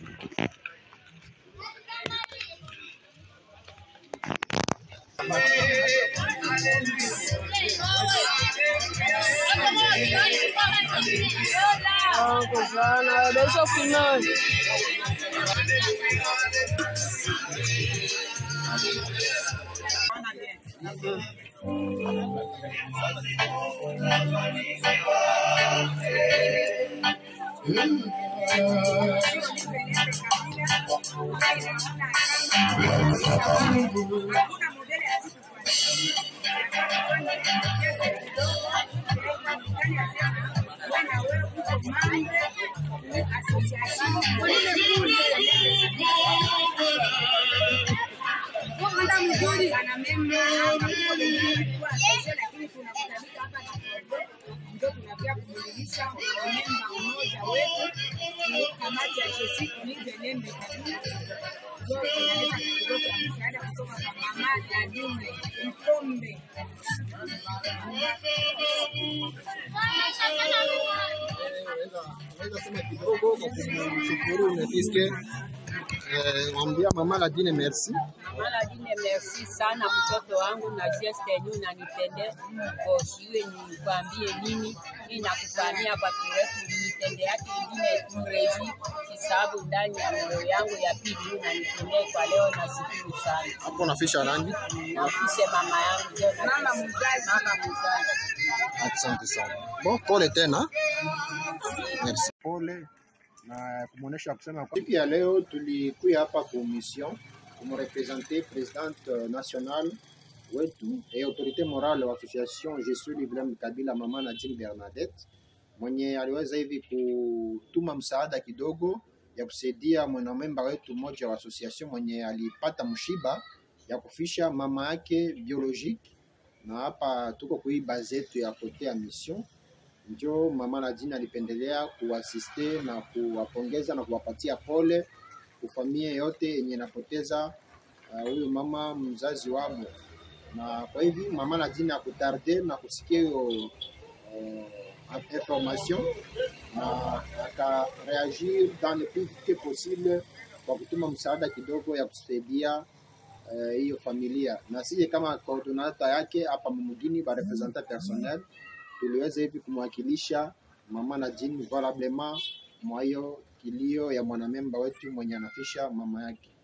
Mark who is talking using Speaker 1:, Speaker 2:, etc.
Speaker 1: sana, deixa filmar.
Speaker 2: Naweza sema kidogo kwa kumshukuru Nefiske, eh, mwambia mama Ladine merci
Speaker 3: Mara dine merci sana mtoto wangu na geste yenyu nanitende kosiwe nikwambie nini hii nakufanyia kwa kirefu nitende yake ingine mreji kisababu ndani ya moyo yangu ya pili hii nanitendee kwa leo na shukuru sana
Speaker 2: hapo nafisha rangi.
Speaker 3: nafishe mama yangu ndio mama mzazi mama mzazi
Speaker 2: Asante sana. Bon, pole tena. Merci. Pole na kumuonesha kusema kwa siku ya leo tulikuya hapa kwa mission kumrepresenter presidente nationale wetu et autorité morale wa association Je suis Ibrahim Kabila mama Nadine Bernadette mwenye aliweza hivi kutuma msaada kidogo ya kusaidia mwanamemba wetu mmoja wa association mwenye alipata mshiba ya kufisha mama yake biologique na hapa tuko kui base yetu ya kote ya mission, njo mama Nadine alipendelea kuasiste na kuwapongeza na kuwapatia pole kufamia yote yenye inapoteza huyu uh, mama mzazi wamo, na kwa hivi mama Nadine akutarde na kusikia hiyo uh, information na akareagir dans le plus vite possible kwa kutuma msaada kidogo ya kusaidia hiyo uh, familia na sije kama coordinator yake hapa mumugini ba representant personnel tuliweza hivi kumwakilisha mama Nadine valablement mwa hiyo kilio ya mwanamemba wetu mwenye anafisha mama yake.